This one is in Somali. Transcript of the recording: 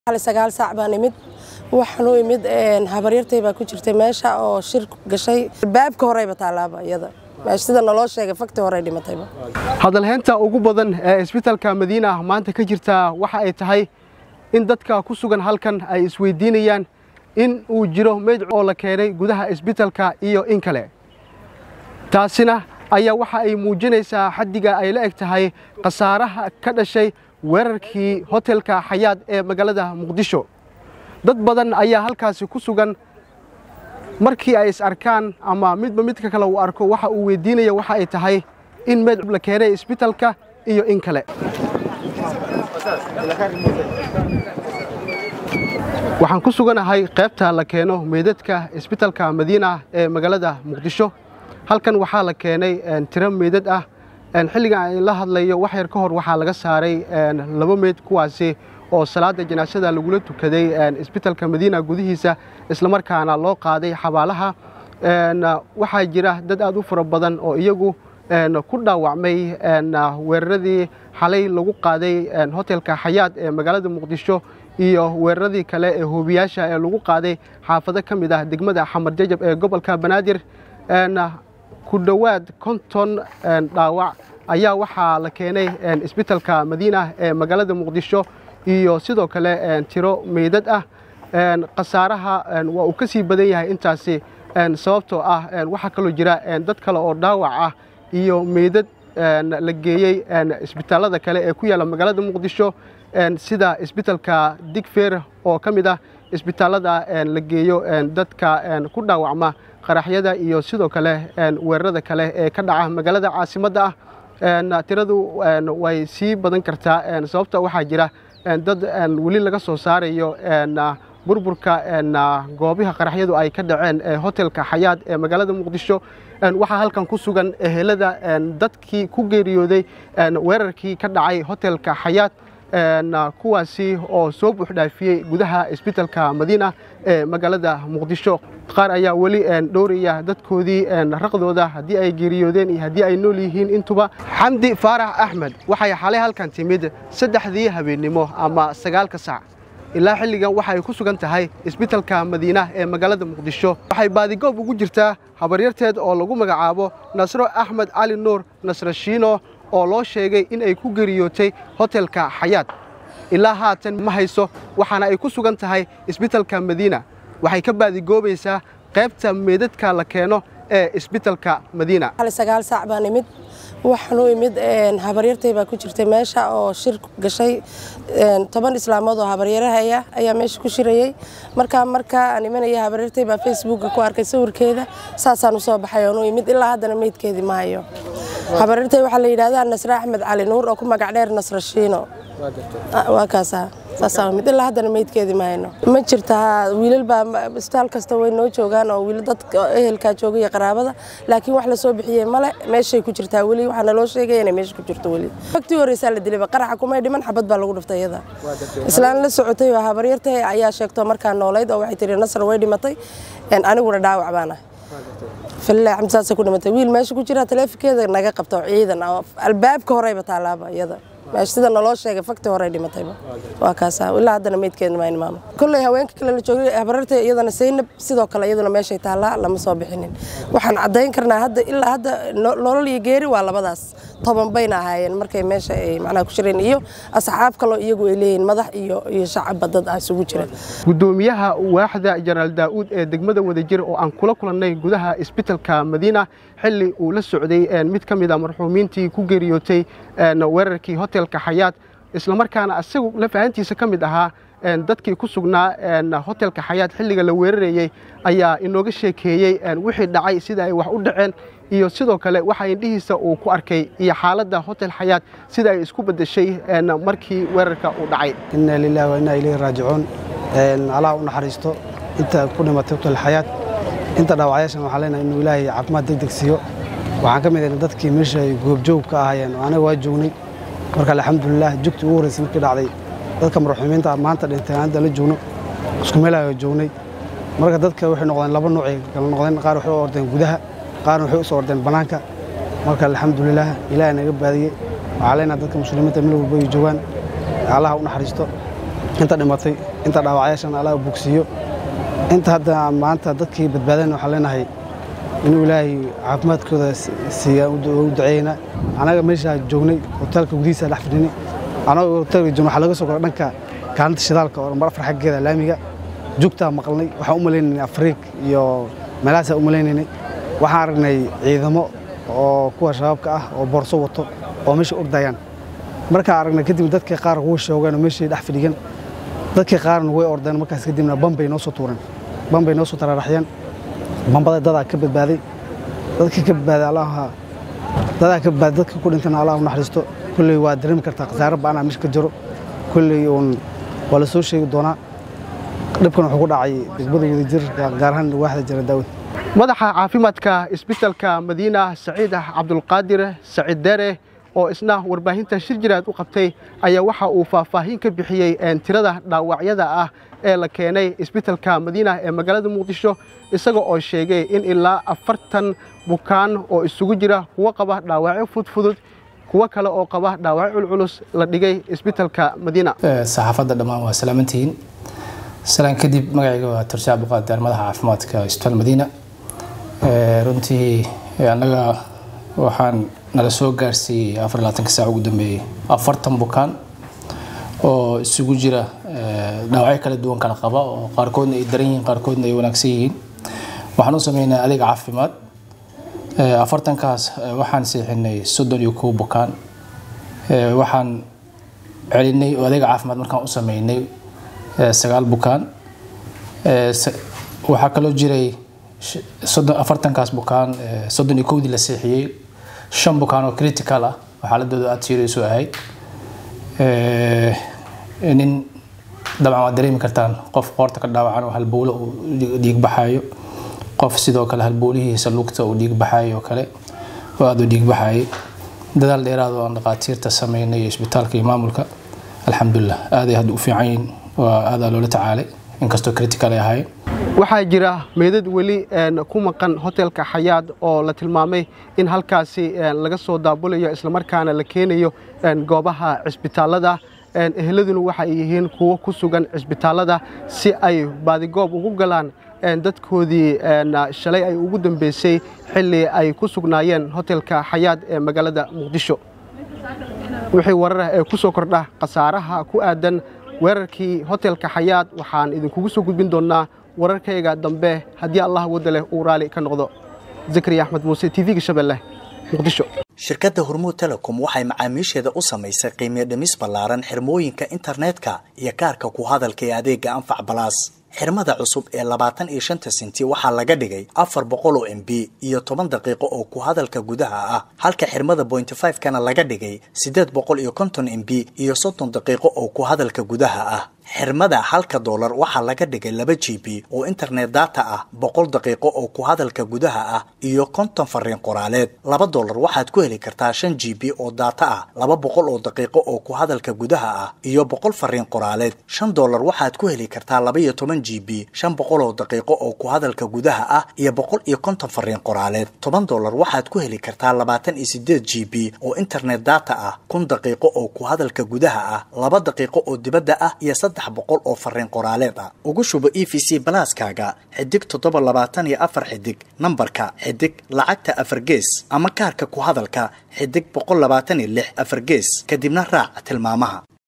sagaal saac baan imid waxaan u imid habaryartay baa ku jirtay meesha oo shir gashay albaabka horeyba taalaaba iyada sida naloo sheegay fakti horey dhimatayba hadalheynta ugu badan ee isbitaalka madiina maanta ka jirta waxa ay tahay in dadka ku sugan halkan ay isweydiinayaan in uu jiro meyd oo la keenay gudaha isbitaalka iyo in kale taasina ayaa waxa ay muujinaysaa xaddiga ay la eg tahay khasaaraha ka dhashay weerarkii hotelka xayaad ee magaalada muqdisho dad badan ayaa halkaasi ku sugan markii ay is arkaan ama midba midka kale uu arko waxa uu weydiinaya waxa ay tahay in meyd la keenay isbitaalka iyo in kale waxaan ku suganahay qaybta la keeno meydadka isbitaalka madiina ee magaalada muqdisho halkan waxaa la keenay tiro meydad ah xilligan ay la hadlayo wax yar ka hor waxaa laga saaray laba meyd kuwaasi oo salaada janaasada lagula tukaday isbitaalka madiina gudihiisa islamarkaana loo qaaday xabaalaha waxaa jira dad aad u fara badan oo iyagu ku dhaawacmay weeraradii xalay lagu qaaday hotelka xayaad ee magaalada muqdisho iyo weeraradii kale ee hoobiyaasha ee lagu qaaday xaafado ka mid ah degmada xamar jajab ee gobolka banaadir ku dhowaad konton dhaawac ayaa waxaa la keenay isbitaalka madiina ee magaalada muqdisho iyo sidoo kale tiro meydad ah khasaaraha waa uu ka sii badan yahay intaasi sababtoo ah waxaa kaloo jira dad kale oo dhaawac ah iyo meydad la geeyey isbitaallada kale ee ku yaalla magaalada muqdisho sida isbitaalka digfeer oo ka mid ah isbitaallada la geeyo dadka ku dhaawacma qaraxyada iyo sidoo kale weerarada kale ee ka dhaca magaalada caasimadda ah tiradu way sii badan kartaa sababta waxaa jira dad weli laga soo saarayo burburka goobaha qaraxyadu ay ka dhaceen hotelka xayaad ee magaalada muqdisho waxaa halkan ku sugan ehelada dadkii ku geeriyooday weerarkii ka dhacay hotelka xayaad kuwaasi oo soo buuxdhaafiyey gudaha isbitaalka madiina ee magaalada muqdisho qaar ayaa weli dhowraya dadkoodii raqdooda haddii ay geeriyoodeen iyo haddii ay nool yihiin intuba xamdi faarax axmed waxay xalay halkan timid saddexdii habeennimo ama sagaalka sac ilaa xilligan waxa ay ku sugan tahay isbitaalka madiina ee magaalada muqdisho waxay baadigoob ugu jirtaa habaryarteed oo lagu magacaabo nasro axmed cali nuur nasrashiino oo loo sheegay in ay ku geriyootay hotelka xayaad ilaa haatan ma hayso waxaana ay ku sugan tahay isbitaalka madiina waxay ka baadigoobaysaa qaybta meedadka la keeno ee isbitaalka madiina sagaal saac baan imid waxaan u imid habaryartay baa ku jirtay meesha oo shir gashay toban islaamood oo habaryarahaya ayaa meesha ku shirayey markaa markaa aan imanaya habaryartay baa facebooka ku arkay sawirkeeda saasaan usoo baxay oon u imid ilaa haddana meydkeedii ma hayo habaryartay waxaa la yidhahdaa nasre axmed cali nuur oo ku magac dheer nasrashiino waa kaasa saasaa mid ilaa haddana meydkeedii ma hayno ma jirta wiilal baa isbitaal kasta way noo joogaan oo wiilal dadka ehelkaa jooga iyo qaraabada laakiin wax la soo bixiyey male meeshay ku jirtaa weli waxaa naloo sheegaya inay meesha ku jirto weli waqtii horeysaa la dilayba qaraxa kumay dhiman xabad baa lagu dhiftay iyada islaan la socotay oo habaryartay ayaa sheegto markaa noolayd oo waxay tihi nasar way dhimatay aniguna dhaawac baan ahay falilah xamd saasay ku dhimatay wiil meesha ku jira taleefonkeeda naga qabto ciidan albaabka horeyba taalaaba iyada sida naloo sheegay fakti horey dhimatayba waa kaasa ilaa haddana meydkeeda ma maamo kolley haweenka kale la joogay habararta iyadana saynab sidoo kale iyaduna meeshay taallaa lama soo bixinin waxaan caddayn karnaa hadda ilaa hadda nolol iyo geeri waa labadaas toban bayna ahaayeen markay meesha ay macnaha ku jireen iyo asxaab kaloo iyagu ay leeyihiin madax iyo iyo shacabba dad ah isugu jira gudoomiyaha waaxda jenaraal daa'uud ee degmada wadajir oo aan kula kulannay gudaha isbitaalka madiina xilli uu la socday mid ka mid a marxuumiintii ku geeriyootay weerarkii hotelka xayaad islamarkaana isagu lafahantiisa ka mid ahaa dadkii ku sugnaa hotelka xayaad xilliga la weerarayey ayaa inooga sheekeeyey wixii dhacay sida ay wax u dhaceen iyo sidoo kale waxa indhihiisa uu ku arkay iyo xaaladda hotel xayaad sida ay isku beddeshay markii weerarka uu dhacay inna lilahi wa inna ilayhi raajicuun allah u naxariisto inta ku dhimatay hotel xayaad inta dhaawacyaashan waxaan leenahay inuu ilaahay caafimaad degdeg siiyo waxaan ka mid ahay dadkii meesha ay goobjoog ka ahaayeen oo anaga waa joognay marka alxamdulilah jugtii ugu horreysay markii dhacday dadka marxuumiinta maanta dhintay aan hadda la joogno isku meelaha joognay marka dadka waxay noqdeen laba nuucay kala noqdeen qaar waxay u ordeen gudaha qaarna waxay u soo ordeen bannaanka marka alxamdulilah ilaahay naga baadiyey waxaa leenahay dadka muslimiinta meel walba ay joogaan allaha u naxariisto inta dhimatay inta dhaawacyaashan allah bogsiiyo inta hadda maanta dadkii badbaadana waxaan leenahay inuu ilaahay caafimaadkooda siiya u duceeyna anaga meeshaa joognay hoteelka gudihiisa dhex fadhinay anaga hoteelka joogna waxaa laga soo koray dhanka kaalinta shidaalka oo nambar afar xaggeeda laamiga jugtaa maqalnay waxaan u malaynaynay afriik iyo meelahaasaa u malaynaynay waxaan aragnay ciidamo oo kuwa shabaabka ah oo boorso wato oo meesha ordayaan markaan aragnay kadib dadkii qaar wuu shoogeen oo meeshii dhex fadhigan dadkii qaarna way ordeen markaas kadibna bambay noo soo tuureen bambay noo soo tararaxyeen bambada dadaa ka badbaaday dadkii ka badbaaday allaha dadaa ka badbaaday dadka ku dhintana allah u naxariisto kulley waa dareemi kartaa khasaare ba'anaa meesha ka jiro kulley uun waa la soo sheegi doonaa dhibkan wuxuu ku dhacay degmada wadajir gaar ahaan waaxda jira daawad madaxa caafimaadka isbitalka madiina saciid cabdulqaadir saciid dere oo isna warbaahinta shir jiraad u qabtay ayaa waxa uu faahfaahin ka bixiyey tirada dhaawacyada ah ee la keenay isbitalka madiina ee magaalada muqdisho isaga oo sheegay in ilaa afartan bukaan oo isugu jira kuwo qaba dhaawacyo fudfudud kuwo kale oo qaba dhaawacyo culculus la dhigay isbitalka madiina saxaafadda dhammaan waa salaamantihiin salaan kadib magacayga waa tursi cabdiqaadir madaxa caafimaadka isbitaal madiina runtii annaga waxaan nala soo gaarsiiyey afar labaatanka saac ugu dambeeyey afartan bukaan oo isugu jira dhaawacyo kala duwan kala qaba oo qaarkoodna ay daran yihiin qaarkoodna ay wanaagsan yihiin waxaan u sameynaa adeeg caafimaad afartankaas waxaan seexinay soddon iyo kow bukaan waxaan celinay oo adeeg caafimaad markaan u sameynay sagaal bukaan waxaa kaloo jiray afartankaas bukaan soddon iyo kowdii la seexiyey shan bukaan oo critical ah oo xaaladooda aada siirayso ahayd nin dabcan waad dareemi kartaan qof qoorta ka dhaawacan oo halbowle uu dhiig baxayo qof sidoo kale halbowlihiisa lugta uu dhiig baxayo oo kale oo aada u dhiig baxayay dadaal dheeraad oo aan dhaqaatiirta sameynay isbitaalka iyo maamulka alxamdulilah aaday hadda u fiican yihiin waa aadaa loola tacaalay inkastoo critical ay ahaayeen waxaa jira meydad weli ku maqan hotelka xayaad oo la tilmaamay in halkaasi laga soo daabulayo islamarkaana la keenayo goobaha cisbitaalada eheladuna waxa ay yihiin kuwo ku sugan cisbitaalada si ay baadigoob ugu galaan dadkoodii shalay ay ugu dambeysay xilli ay ku sugnaayeen hotelka xayaad ee magaalada muqdisho wixii wararah ee ku soo kordha khasaaraha ku aadan weerarkii hotelka xayaad waxaan idinkugu soo gudbin doonnaa wararkayga dambe haddii allah wadda leh uu raali ka noqdo zakariya axmed muuse tv-ga shabeelle muqdisho shirkadda hormuud telecom waxay macaamiisheeda u samaysay qiimiyo dhimis ballaaran xirmooyinka internetka iyo kaarka ku hadalka ee adeega anfac balaas xirmada cusub ee labaatan iyo shanta senti waxaa laga dhigay afar boqol oo m b iyo toban daqiiqo oo ku hadalka gudaha ah halka xirmada bointy five kana laga dhigay siddeed boqol iyo konton m b iyo soddon daqiiqo oo ku hadalka gudaha ah xirmada halka doolar waxaa laga dhigay laba g b oo internet data ah boqol daqiiqo oo ku hadalka gudaha ah iyo konton fariin qoraaleed laba doolar waxaad ku heli kartaa shan g b oo data ah laba boqol oo daqiiqo oo ku hadalka gudaha ah iyo boqol fariin qoraaleed shan doolar waxaad ku heli kartaa laba iyo toban g b shan boqol oo daqiiqo oo ku hadalka gudaha ah iyo boqol iyo konton fariin qoraaleed toban doolar waxaad ku heli kartaa labaatan iyo sideed g b oo internet data ah kun daqiiqo oo ku hadalka gudaha ah laba daqiiqo oo dibadda ah iyo saddex boqol oo fariin qoraaleed ah ugu shubo e v c balaaskaaga xidig toddoba labaatan iyo afar xidig nambarka xidig lacagta afar gees ama kaarka ku hadalka xidig boqol labaatan iyo lix afar gees kadibna raac tilmaamaha